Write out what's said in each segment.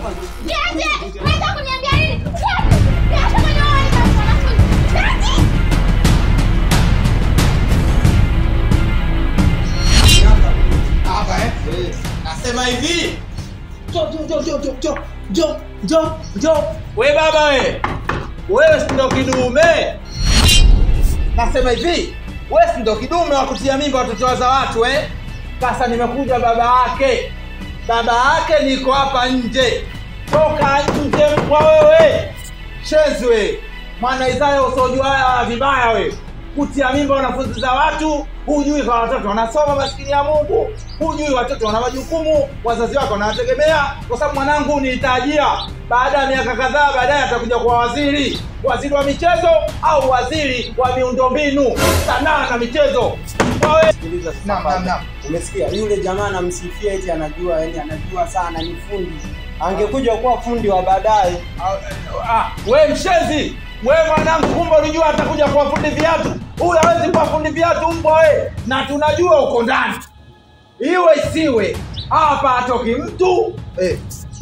Niache! Unaweza kuniambia nini? Niache! Niache kwenye wale wanafunzi. Niache! Hapa eh? Nasema hivi. Jo jo jo jo jo jo jo jo jo. We baba we. Wewe si ndo kidume. Nasema hivi. Wewe si ndo kidume wa kutia mimba watoto za watu eh? Sasa nimekuja baba yake. Baba yake niko hapa nje. Toka nje kwa wewe. Shezi we. Mwana Isaya usojua haya vibaya we. Kutia mimba wanafunzi za watu, hujui kwa watoto wanasoma maskini ya Mungu, hujui watoto wana majukumu, wazazi wako wanawategemea, kwa sababu mwanangu nitajia baada ya miaka kadhaa baadaye atakuja kuwa waziri, waziri wa michezo au waziri wa miundombinu, sanaa na michezo. Wawe- Naam, naam, naam. Umesikia yule jamaa anamsifia eti anajua, yani anajua sana, ni fundi. Angekuja kuwa fundi wa baadaye. Ah, we mshezi we mwanangu, kumbe ulijua atakuja kuwa fundi viatu. Huyu hawezi kuwa fundi viatu mbwa we, na tunajua uko ndani, iwe isiwe hapa atoki mtu eh.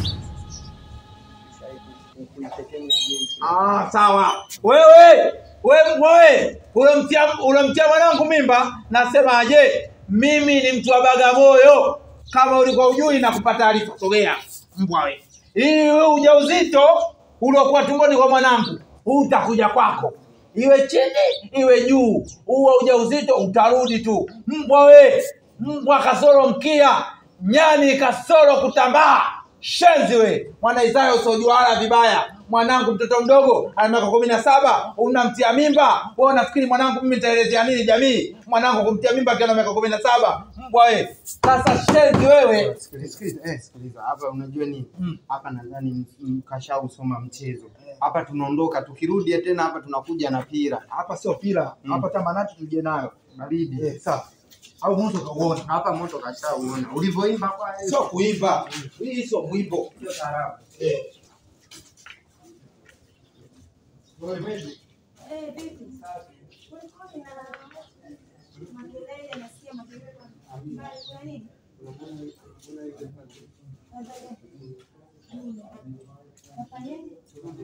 Ah, sawa. Wewe wewe wewe unamtia unamtia mwanangu mimba, nasema je, mimi ni mtu wa Bagamoyo. Kama ulikuwa ujui na kupata taarifa, sogea mbwa we. Hii wewe ujauzito uliokuwa tumboni kwa mwanangu utakuja kwako, iwe chini iwe juu, huo ujauzito utarudi tu. Mbwa we, mbwa kasoro mkia, nyani kasoro kutambaa shenzi we mwana Isaya usiojuala vibaya mwanangu mtoto mdogo ana miaka kumi na saba unamtia mimba wewe unafikiri mwanangu mimi nitaelezea nini jamii mwanangu kumtia mimba akiwa na miaka kumi na saba mbwa we sasa shenzi wewe Sikiliza, eh, sikiliza. Hapa unajua nini? Hapa nadhani mkashausoma mchezo. Hapa tunaondoka, tukirudi tena hapa tunakuja na pira. hapa sio pila hapa tamanati tuje nayo Baridi. eh, sawa au moto kauona Hapa moto kashauona. Ulivyoimba kwa sio kuimba hii sio mwimbo eh. Eh, vipi? Kulikuwa na makelele, nasikia makelele kwa mbali. Kuna nini? Nafanyaje?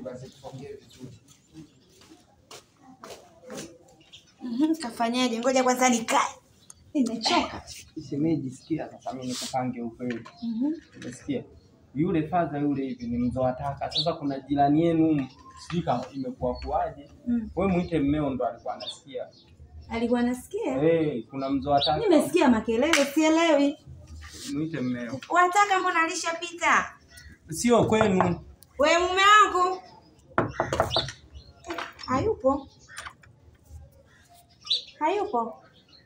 Mhm, Kafanyaje? Ngoja kwanza nikae. Nimechoka. Shemeji, sikia sasa, mimi nikupange ukweli. Umesikia? Yule fadha yule hivi ni mzoa taka. Sasa kuna jirani yenu sijui kama imekuwa kuaje. Mm. Wewe muite mmeo ndo alikuwa anasikia. Alikuwa anasikia? Eh, kuna mzoa taka. Nimesikia makelele, sielewi. Muite mmeo. Wataka mbona alishapita? Sio kwenu. We mume wangu hayupo, hayupo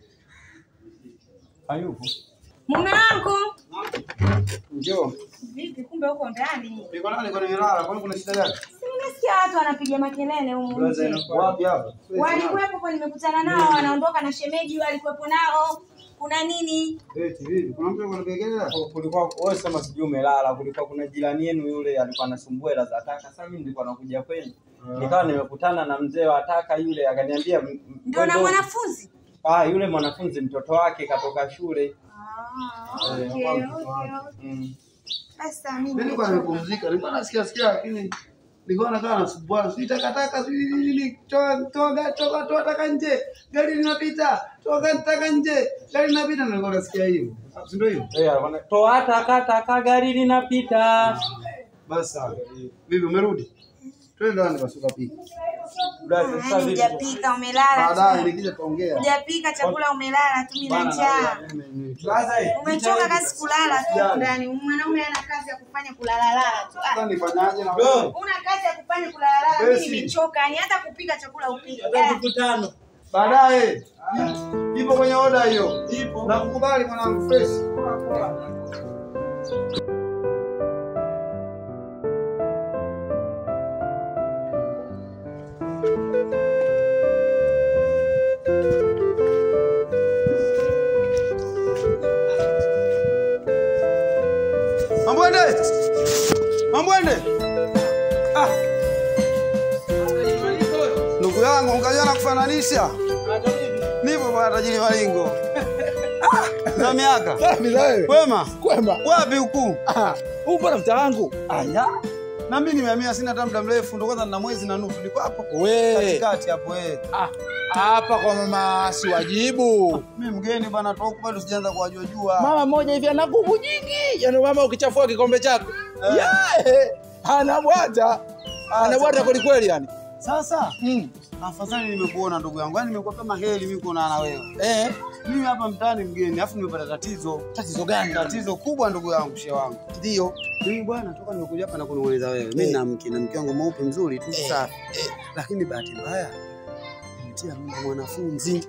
Hayupo. mume wangu. Njoo. Vipi, kumbe uko ndani? Niko nani kwa nimelala kwani kuna shida gani Si nimesikia watu wanapiga makelele humu nje. wapi hapa Walikuwepo kwa nimekutana nao, wanaondoka na shemeji, walikuwepo nao. Kuna nini? eti vipi kuna mtu anapigelea Kulikuwa wewe sema sijui umelala, kulikuwa kuna jirani yenu yule alikuwa anasumbua hela za taka. Sasa mimi nilikuwa nakuja kwenu. Nikawa nimekutana na mzee wa taka yule akaniambia m- m- Ndio na wewe- mwanafunzi? Ah, yule mwanafunzi mtoto wake katoka shule. Ah, Eh, okay, kwa okay, okay. Mm. Sasa mimi Mimi nilikuwa nimepumzika, nilikuwa nasikia sikia lakini nilikuwa nakaa nasumbuana, sijui takataka sijui nini nini, toa toa toa toa taka nje, gari linapita, toa taka nje, gari linapita, nilikuwa nasikia hivyo, si ndio hivyo? Eh, alikuwa na- toa taka taka gari linapita. Basi sawa. Vipi umerudi? Twende ndani basi ukapika. Brother, sasa Yaani vipi? hujapika, umelala Baadaye tu. nikija tuongea. Hujapika chakula, umelala tu, mimi na Bana, njaa. Brother, eh, Umechoka kazi kulala tu ndani. Mwanaume ana kazi ya kufanya kulalala tu. Ah, Sasa nifanyaje na Bro. wewe? Una kazi ya kufanya kulalala. Mimi Besi. nimechoka, yani hata kupika chakula upike. hata mkutano. Baadaye. Ipo kwenye oda hiyo. Ipo. Nakukubali mwanangu fresh. Mambwende! Mambwende! Ah, ndugu yangu mkajua na kufananisha. Nipo bwana tajiri Malingo. Za miaka. Safi za wewe. Kwema. Kwema. Wapi huku? Ah, huu bwana mtaa wangu. Aya. Na mimi nimehamia sina hata muda mrefu, ndo kwanza nina mwezi na nusu. Niko hapo We. katikati hapo eh. Ah, hapa kwa mama siwajibu. Mimi mgeni bwana, toka huku bado sijaanza kuwajua jua. Mama mmoja hivi ana nguvu nyingi. Yaani mama ukichafua kikombe chako. Eh. Yeah. Anabwata. Anabwata kweli kweli yani. Sasa Mm. afadhali nimekuona ndugu yangu, yaani nimekuwa kama heri mimi kuonana na wewe. Eh, Mimi hapa mtaani mgeni, afu nimepata tatizo. tatizo gani? Tatizo kubwa ndugu yangu, shehe wangu. Ndio. Mimi bwana, toka nimekuja hapa na kunong'oneza wewe. Mimi Eh. na mke na mke wangu mweupe mzuri tu Eh, safi. eh. Lakini bahati mbaya nimetia mimba mwanafunzi.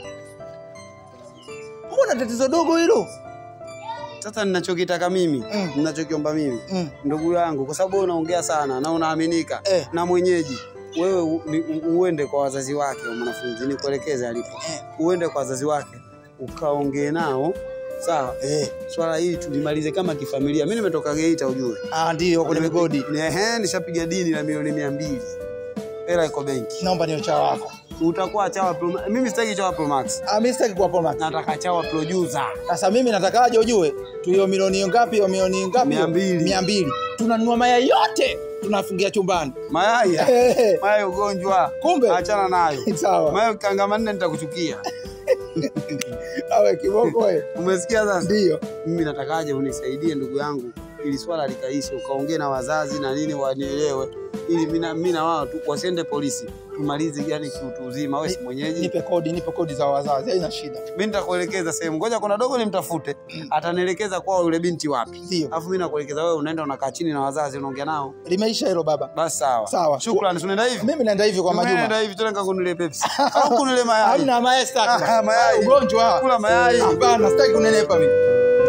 Mbona tatizo dogo hilo? Sasa ninachokitaka mimi, Mm. ninachokiomba mimi Mm. ndugu yangu, kwa sababu wewe unaongea sana na unaaminika Eh. na mwenyeji wewe u, ni, u, uende kwa wazazi wake wa mwanafunzi, nikuelekeze alipo, Eh. uende kwa wazazi wake ukaongee nao sawa. Eh. Swala hili tulimalize kama kifamilia. Mimi nimetoka Geita ujue, Ah, ndio kwenye migodi. ehe, nishapiga dini la milioni mia mbili, hela iko benki. Naomba niwe chawa wako. Utakuwa chawa pro, mimi sitaki chawa pro max, Ah, mimi sitaki kuwa Paul nataka chawa producer. Sasa mimi natakaje ujue tu hiyo milioni ngapi hiyo milioni ngapi? Mia mbili. Mia mbili. Tunanunua mayai yote tunafungia chumbani. Mayai ya- Eh, mayai ugonjwa, Kumbe achana nayo. sawa. Mayai ukikanga manne nitakuchukia. Awe kiboko wewe. Umesikia sasa? Ndio. Mimi natakaje unisaidie ndugu yangu, ili swala likaishe, ukaongee na wazazi na nini wanielewe, ili mimi na- mimi na wao tu wasiende polisi, tumalize yani kiutu uzima. Wewe si mwenyeji, Nipe kodi, nipe kodi za wazazi. Haina shida. mimi nitakuelekeza sehemu. Ngoja kuna dogo nimtafute, atanielekeza kwao yule binti wapi, Ndio. alafu mimi nakuelekeza wewe, unaenda unakaa chini na wazazi, unaongea nao. Limeisha hilo baba. Basi sawa Sawa. shukrani. Tunaenda hivi, Mimi naenda hivi kwa Tunaenda Majuma. hivi, tena nikakununulie Pepsi au kunile mayai. Hamna mayai sitaki. Ah, mayai. Ugonjwa. Kula mayai. Hapana, sitaki kunenepa mimi.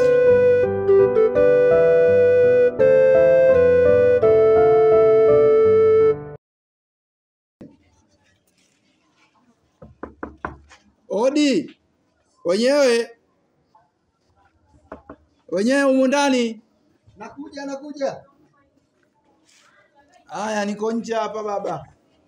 Odi. Wenyewe. Wenyewe humu ndani. Nakuja, nakuja. Haya, niko nje hapa baba.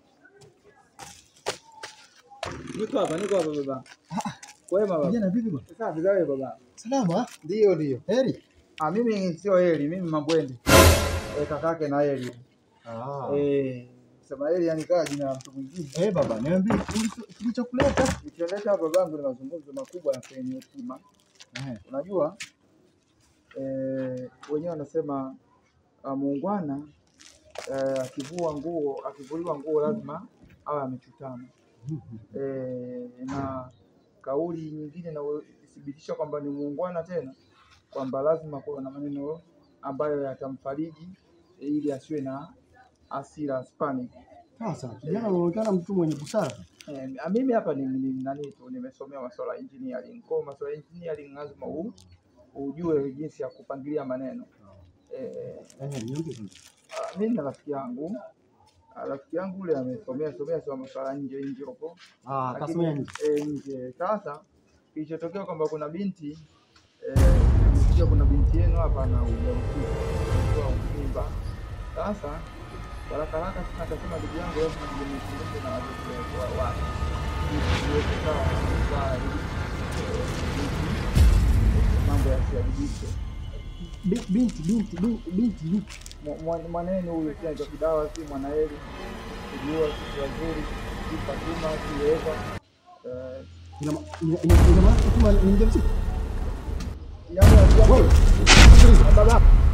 Niko hapa, niko hapa baba. Kwema baba. Kijana vipi bwana? Safi za wewe baba. Salama? Ndio ndio. Heri? Ah, mimi sio Heli, mimi Mabwende. Eh, kakake na Heli. Ah. Eh, sema Heli yani kaa jina la mtu mwingine. Eh, baba, niambie kilicho- kilichokuleta. Nikiendesha hapa babangu ni mazungumzo makubwa ya penye hekima. Eh. Unajua eh, wenyewe wanasema uh, muungwana eh, akivua nguo akivuliwa nguo lazima awe amechutama. Eh, na kauli nyingine inayothibitisha kwamba ni muungwana tena kwamba lazima kuwa na maneno ambayo yatamfariji eh, ili asiwe na hasira spanic. Sasa kijana unaonekana mtu mwenye busara. Eh, mimi hapa ni, ni nani tu nimesomea masuala ya engineering. Kwa hiyo masuala ya engineering lazima u, ujue jinsi ya kupangilia maneno. Eh, Eh, niambie kwanza. ah, mimi na rafiki yangu ah, rafiki yangu yule amesomea somea sio masuala nje nje huko. Ah, Lakini, kasomea nje. eh, nje. Sasa kilichotokea kwamba kuna binti eh, nimesikia kuna binti yenu hapa na ujauzito kwa mimba. Sasa haraka haraka sasa akasema ndugu yangu lazima nizungumze na wazazi wa- wa wake ili tuweze sawa sawa ili eh, binti, mambo yasiharibike. Bi- Binti, binti, binti, binti, binti. Mwa- mwa- Mwanenu huyu pia ndio kidawa, si Mwanaeli, kujua sisi wazuri, si Fatuma, si Eva eh, Ina ma- ina- ina- ina maana Fatuma ni mjamzito? yaani rafiki yangu- Wewe, sikiliza. baba